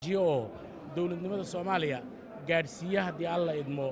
oo dowladnimada soomaaliya gaadhsiiya haddii alla idmo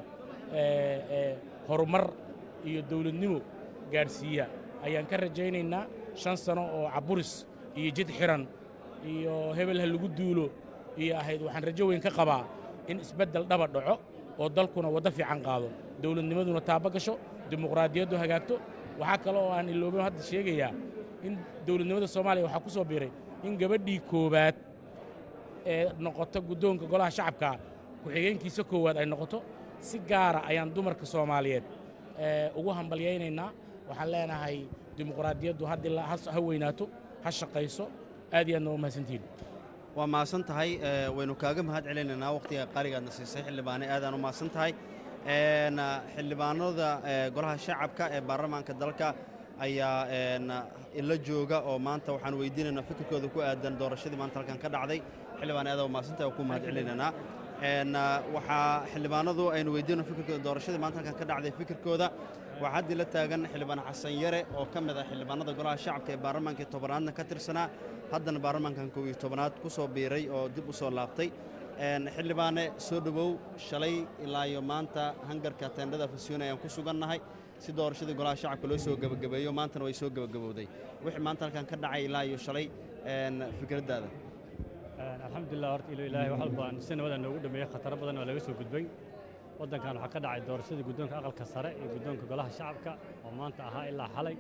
horumar iyo dowladnimo gaadhsiiya ayaan ka rajaynaynaa shan sano oo caburis iyo jid xiran iyo hebel ha lagu duulo iyo ahayd waxaan rajo weyn ka qabaa in isbeddel dhaba dhaco oo dalkuna waddo fiican qaado dowladnimaduna taaba gasho dimuqraadiyaddu hagaagto waxaa kale oo aan iloobin hadda sheegayaa in dowladnimada soomaaliya waxaa ku soo biiray in gabadhii koowaad ee noqoto guddoonka golaha shacabka ku-xigeenkiisa koowaad ay noqoto si gaara ayaan dumarka soomaaliyeed ugu hambalyaynaynaa waxaan leenahay dimuqraadiyaddu haddii ha weynaato ha shaqayso aad iyo aadna waa mahadsantihiin waa mahadsan tahay waynu kaaga mahad celinaynaa wakhtiga qaaligaadna siisay xildhibaane aadaan u mahadsan tahay xildhibaanada golaha shacabka ee baarlamaanka dalka ayaa ila jooga oo maanta waxaan weydiinaynaa fikirkooda ku aadan doorashadii maanta halkan ka dhacday xildhibaan aad waa mahadsantahay oo ku mahad celinaynaa waxaa xildhibaanadu aynu weydiinayno fikirkooda doorashadii maanta halkan ka dhacday fikirkooda waxaa haddii la taagan xildhibaan xasan yare oo ka mid ah xildhibaanada golaha shacabka ee baarlamaankii tobanaadna ka tirsanaa haddana baarlamaankan kow iyo tobanaad ku soo biiray oo dib u soo laabtay xildhibaane soo dhowow shalay ilaa iyo maanta hangarka teendhada fasiyoon ayaan ku sugannahay si doorashadii golaha shacabka loo soo gebagabeeyo maantana way soo gebagabowday wixii maanta halkan ka dhacay ilaa iyo shalay fikraddaada alxamdulilah horta ilo ilaahay wax walbaan si nabada noogu dhameeyey khataro badan oo laga soo gudbay waddankan waxaa ka dhacay doorashadii guddoonka aqalka sare iyo guddoonka golaha shacabka oo maanta ahaa ilaa xalay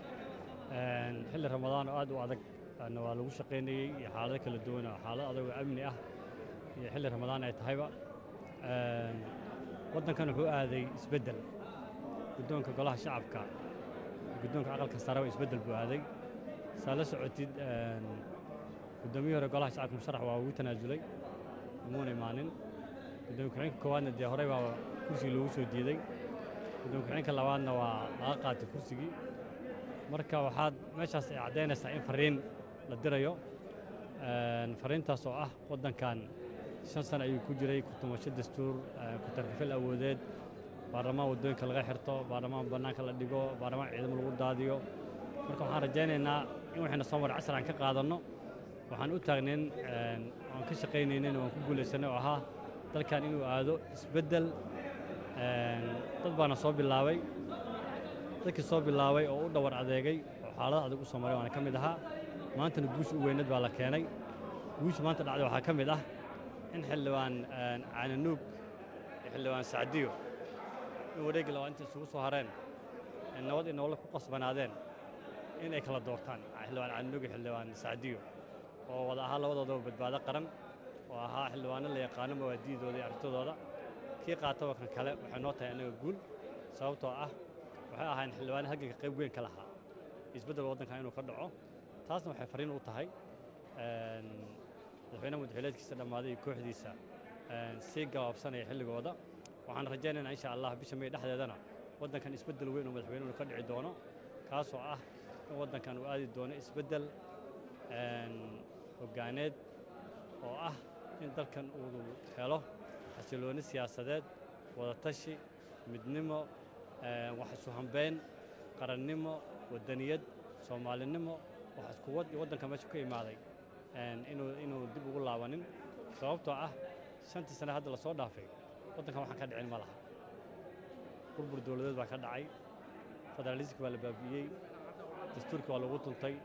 xilli ramadaan oo aad u adag waa lagu shaqaynayey iyo xaalado kala duwan oo xaalado adag oo amni ah iyo xilli ramadaan ay tahayba waddankan wuxuu aaday isbeddel guddoonka golaha shacabka guddoonka aqalka sareba isbeddel buu aaday saa la socotid guddoomiyihii hore golaha shacabka musharax waa ugu tanaasulay umuuna imaanin gudoomiye ku-xigeenka koowaadna dee horey baa kursigii loogu soo diiday gudoomiye ku-xigeenka labaadna waa laga qaatay kursigii marka waxaad meeshaas ay caddaynaysaa in fariin la dirayo fariintaas oo ah waddankan shan sano ayuu ku jiray kutumasho dastuur ku-tarkifil awoodeed baarlamaan waddooyinka laga xirto baarlamaan bannaanka la dhigo baarlamaan ciidamo lagu daadiyo marka waxaan rajaynaynaa in waxayna soo maray casar aan ka qaadanno waxaan u taagnayn aan ka shaqaynaynin waan ku guulaysanay oo ahaa dalkan inuu aado isbeddel dad baana soo bilaabay dadkii soo bilaabay oo u dhawar adeegay oo xaalada adag u soo maray waana ka mid ahaa maantana guusha u weynad baa la keenay guusha maanta dhacday waxaa ka mid ah in xildhibaan caananuug iyo xildhibaan sacdiyo in wareegga labaa inta isugu soo hareen nabad iyo nolol ku qasbanaadeen in ay kala doortaan xildhibaan caananuug iyo xildhibaan sacdiyo oo wada ahaa labadoodaba badbaado qaran oo ahaa xildhibaano la yaqaano mawaadiidooda iyo aragtidooda kii qaataba kan kale waxay noo tahay annaga guul sababtoo ah waxay ahayn xildhibaano halganka qayb weyn ka lahaa isbeddelka waddankan inuu ka dhaco taasna waxay fariin u tahay madaxweyne madaxweyleedkiisa dhammaaday iyo kooxdiisa sii gabaabsanaya xilligooda waxaan rajaynaynaa insha allah bisha may dhexdeedana waddankan isbeddel weyn oo madaxweynuhu ka dhici doono kaasoo ah in waddankan uu aadi doono isbeddel hoggaaneed oo ah in dalkan uu helo xasilooni siyaasadeed wadatashi midnimo wax isu hambeyn qarannimo waddaniyad soomaalinimo wax iskuwad iyo waddanka meesha ka imaaday inuu dib ugu laabanin sababtoo ah shantii sane hadda lasoo dhaafay waddankan waxaan ka dhicin ma laha burbur dowladeed baa ka dhacay federaaliska baa la baabi'iyey dastuurka waa lagu tuntay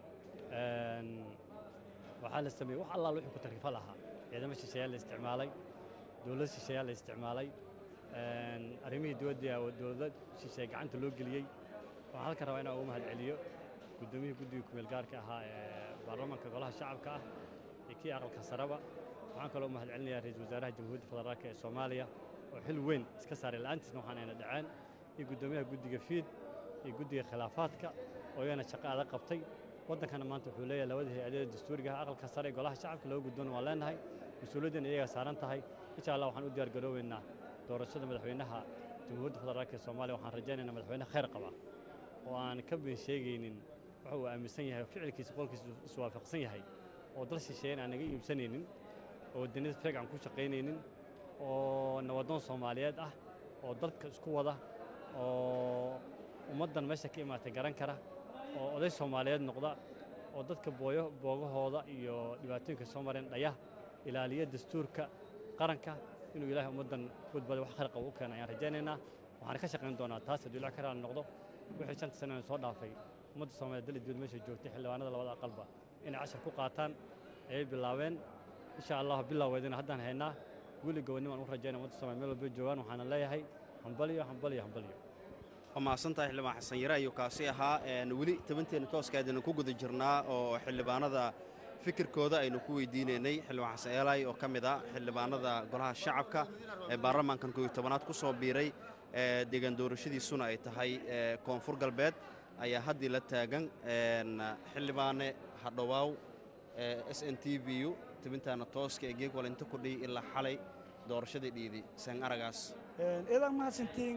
waxaa la sameeyey wax allaal wixii ku tarkifal ahaa ciidamo shisheeyaa la isticmaalay dowlad shisheeyaa la isticmaalay arrimihii dibadda dowlad shisheeye gacanta loo geliyey waxaan halkan rabaa inaan ugu mahad celiyo guddoomiyihii guddiga kumeel gaarka ahaa ee baarlamaanka golaha shacabka ah iyo kii aqalka sareba waxaan kaloo mahad celinayaa ra-iisul wasaaraha jamhuuriyadda federaalka ee soomaaliya oo xil weyn iska saaray la'aantiisna waxaan ayna dhaceen iyo guddoomiyaha guddiga fiid iyo guddiga khilaafaadka oo iyana shaqo adag qabtay waddankana maanta wuxuu leeyahay labada hay-adada dastuuriga ah aqalka sare ee golaha shacabka laba guddoona waan leenahay mas-uuliyaddan iyagaa saaran tahay insha allah waxaan u diyaar garooweynaa doorashada madaxweynaha jamhuuriyadda federaalka ee soomaaliya waxaan rajaynaynaa madaxweyne khayr qaba oo aan ka been sheegaynin waxa uu aaminsan yahay oo ficilkiisa qolkiisa iswaafaqsan yahay oo dal shisheeyan aan naga iibsanaynin oo waddaniyada feeg aan ku shaqaynaynin oo nabadoon soomaaliyeed ah oo dalka isku wada oo ummaddan meesha ka imaatay garan kara oo oday soomaaliyeed noqda oo dadka booyo boogahooda iyo dhibaatooyinka soo mareen dhaya ilaaliya dastuurka qaranka inuu ilaahay ummaddan badbaado wax kharqa u keena ayaan rajaynaynaa waxaan ka shaqayn doonaa taas hadduu ilaah ka raali noqdo wixii shanta sano soo dhaafay ummadda soomaaliya dal dibad meesha joogtay xildhibaanada labada aqalba inay cashar ku qaataan ayay bilaabeen insha allah bilaaweedina haddaan haynaa weli gobonnimaan u rajayna ummadda soomaaliya meel walba joogaan waxaana leeyahay hambaliyo hambaliyo hambaliyo waa mahadsantahay xildhibaan xasan yare ayuu kaasi ahaa weli tabanteenna tooska aynu ku guda jirnaa oo xildhibaanada fikirkooda aynu ku weydiinaynay xildhibaan xasan eelay oo ka mid ah xildhibaanada golaha shacabka ee baarlamaankan kooiyo tobanaad ku soo biiray deegaan doorashadiisuna ay tahay koonfur galbeed ayaa haddii la taagan xildhibaane hadhowaaw s n t v u tabintaana tooska ee geeg walinta ku dhihi ilaa xalay doorashadii dhiidi seen aragaas eedaan mahadsantiin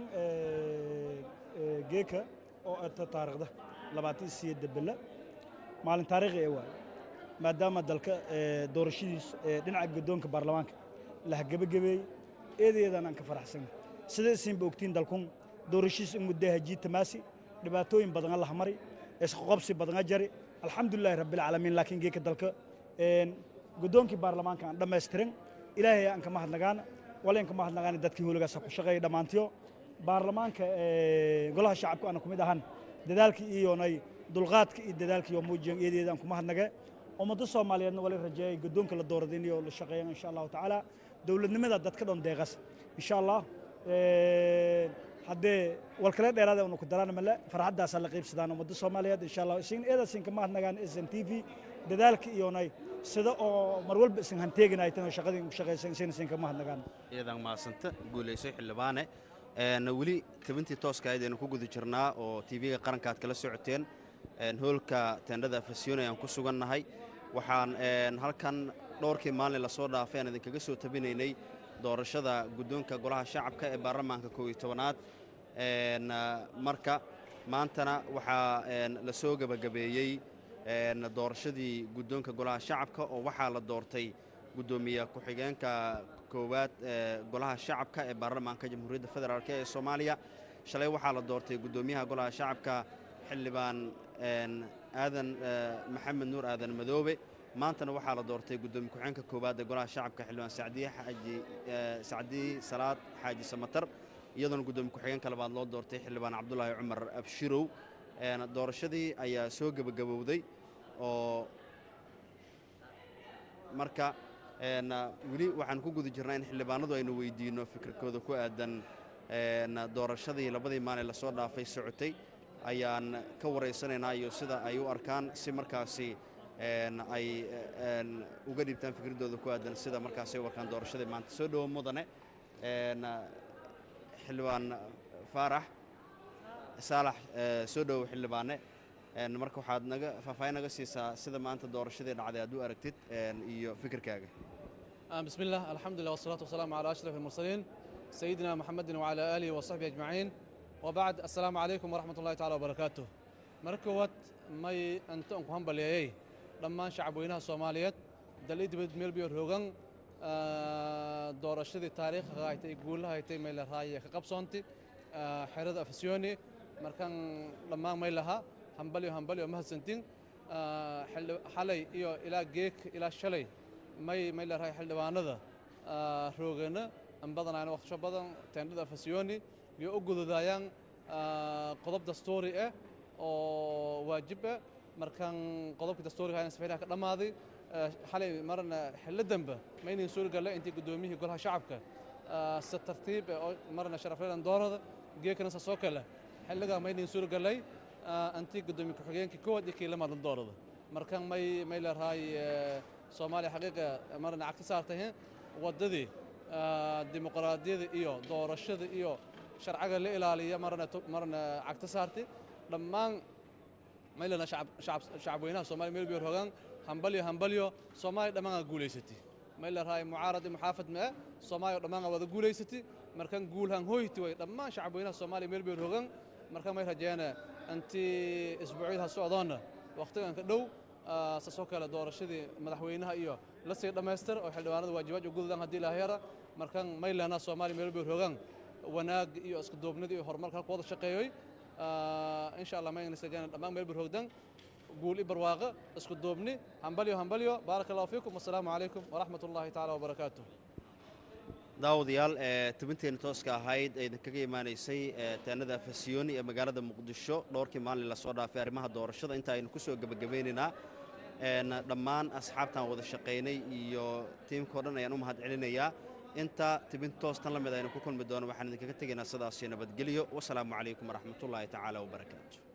geeka oo ata taariikhda labaatan siyo debela maalin taariikhi ee waaye maadaama dalka doorashadiis dhinaca guddoonka baarlamaanka la hagabagabeeyey eedeedaan aan ka faraxsan sida isinba ogtiin dalkun doorashadiis in muddaha jiitamaasi dhibaatooyin badana la hamari isqoqobsi badana jari alxamdulilaahi rabbilcaalamiin laakiin geeka dalka guddoonkii baarlamaanka aan dhammaystirin ilaahay aan ka mahadnagaana walayn ka mahadnagaana dadkii holigaasa ku shaqeeya dhammaantiyo baarlamaanka golaha shacabka aana ku mid ahan dadaalkii iyoonay dulqaadka iyo dadaalkii oo muujiyan eedeeda aan ku mahadnagee ummadda soomaaliyeedna wala rajeeyay guddoonka la doorada in la shaqeeyan insha allahu tacaala dowladnimada dadka dhan deeqas insha allah haddee walkale dheeraada unu ku daraan male farxaddaasaa la qaybsadaan ummadda soomaaliyeed insha allah isin eedasin ka mahadnagaan s n t v dadaalka iyoonay sida oo mar walba isin hanteeginaytan oo shaqadii ku shaqaysan isin isin ka mahadnagaan iyadan mahadsanta guulaysay xildhibaane weli tabintii tooska ahayd aynu ku guda jirnaa oo tv-ga qaranka aad kala socoteen hoolka teendhada afasyoon ayaan ku sugannahay waxaan halkan dhowrkii maalin lasoo dhaafay aan idinkaga soo tabinaynay doorashada guddoonka golaha shacabka ee baarlamaanka koob iyo tobanaad marka maantana waxaa la soo gebagabeeyey doorashadii guddoonka golaha shacabka oo waxaa la doortay guddoomiye ku-xigeenka koowaad ee golaha shacabka ee baarlamaanka jamhuuriyadda federaalk ee soomaaliya shalay waxaa la doortay guddoomiyaha golaha shacabka xildhibaan aadan maxamed nuur aadan madoobe maantana waxaa la doortay guddoomiye ku-xigeenka koowaad ee golaha shacabka xildhibaan sacdiye xaaji sacdiye salaad xaaji samatar iyadoona guddoomiye ku-xigeenka labaad loo doortay xildhibaan cabdulaahi cumar abshirow doorashadii ayaa soo gebagabowday oo marka weli waxaan ku guda jirnaa in xildhibaanadu aynu weydiinno fikirkooda ku aadan doorashadii labadii maalin lasoo dhaafay socotay ayaan ka waraysanaynaa iyo sida ay u arkaan si markaasi ay uga dhiibtaan fikradooda ku aadan sida markaasi ay u arkaan doorashadii maanta soo dhowo mudane xildhibaan faarax saalax soo dhowo xildhibaane marka waxaad naga faahfaahin naga siisaa sida maanta doorashadii dhacday aad u aragtid iyo fikirkaaga بسم الله الحمد لله والصلاة والسلام على أشرف المرسلين سيدنا محمد وعلى آله وصحبه أجمعين وبعد السلام عليكم ورحمة الله تعالى وبركاته مركوت ماي أنت أنكم هم بلياي لما شعب وينها الصوماليات دليل دبد ميل بيور هوغان دور الشدي تاريخ غايتي يقول هايتي ميل راي كقبصونتي حرد أفسيوني مركان لما ميلها همبليو همبليو مهسنتين حلي إيو إلى جيك إلى شلي may may la rahay xildhibaanada roogana an badanayna waqtisho badan teendhada fasyooni iyo u gududayaan qodob dastuuri ah oo waajib ah markaan qodobkii dastuuriga ayna safiinaha ka dhammaaday xalay marna xillo dambe maynan suuri galle intii guddoomiyihii golaha shacabka si tartiib oo marna sharafleedan doorada geekana sasoo kale xilligaa maynan suuri gallay antii guddoomiye ku-xigeenkii koowaad iyo kii lamaadla doorada markaan may may la rahay soomaaliya xaqiiqa marna cagta saartay waddadii dimuqraadiyada iyo doorashada iyo sharciga la ilaaliya marna marna cagta saartay dhammaan maylana shacabweynaha soomaaliya meel biyor hogaan hambalyo hambalyo soomaaliya dhammaan guulaysatay mayla raay mucaarad muxaafad ma soomaaliya dhammaan wada guulaysatay markan guulhan hoyti way dhammaan shacabweynaha soomaaliya meel biyor hogaan markan may rajeeyana antii isbuucyada socdoona waqtigan ka dhow saasoo kale doorashadii madaxweynaha iyo la sii dhammaystir oo xildhibaanada waajibaad gududaan haddii ilaaha yara markan maylana soomaaliya meel bay rogaan wanaag iyo isku duubnida iyo horumarka halka wada shaqeeyoy insha allah mayna sagana dhammaan meel bay rogdan guul i barwaaqo isku duubni hambalyo hambalyo baaraka allahu fiikum wasalaamu calaykum waraxmat ullahi tacaala wabarakaatuh daawadayaal ee tubinteena tooska ahayd ee idinkaga imaanaysay ee taanada fasiyooni ee magaalada muqdisho dhowrkii maalin lasoo dhaafay arrimaha doorashada inta aynu ku soo gebagabeynaynaa een dhammaan asxaabtaan wada shaqaynay iyo tiimkao dhan ayaan u mahad celinayaa inta tibin toostan la mid aynu ku kulmi doono waxaan idinkaga tegaynaa sidaasi nabadgelyo wasalaamu calaykum waraxmatullaahi tacaala wabarakaatu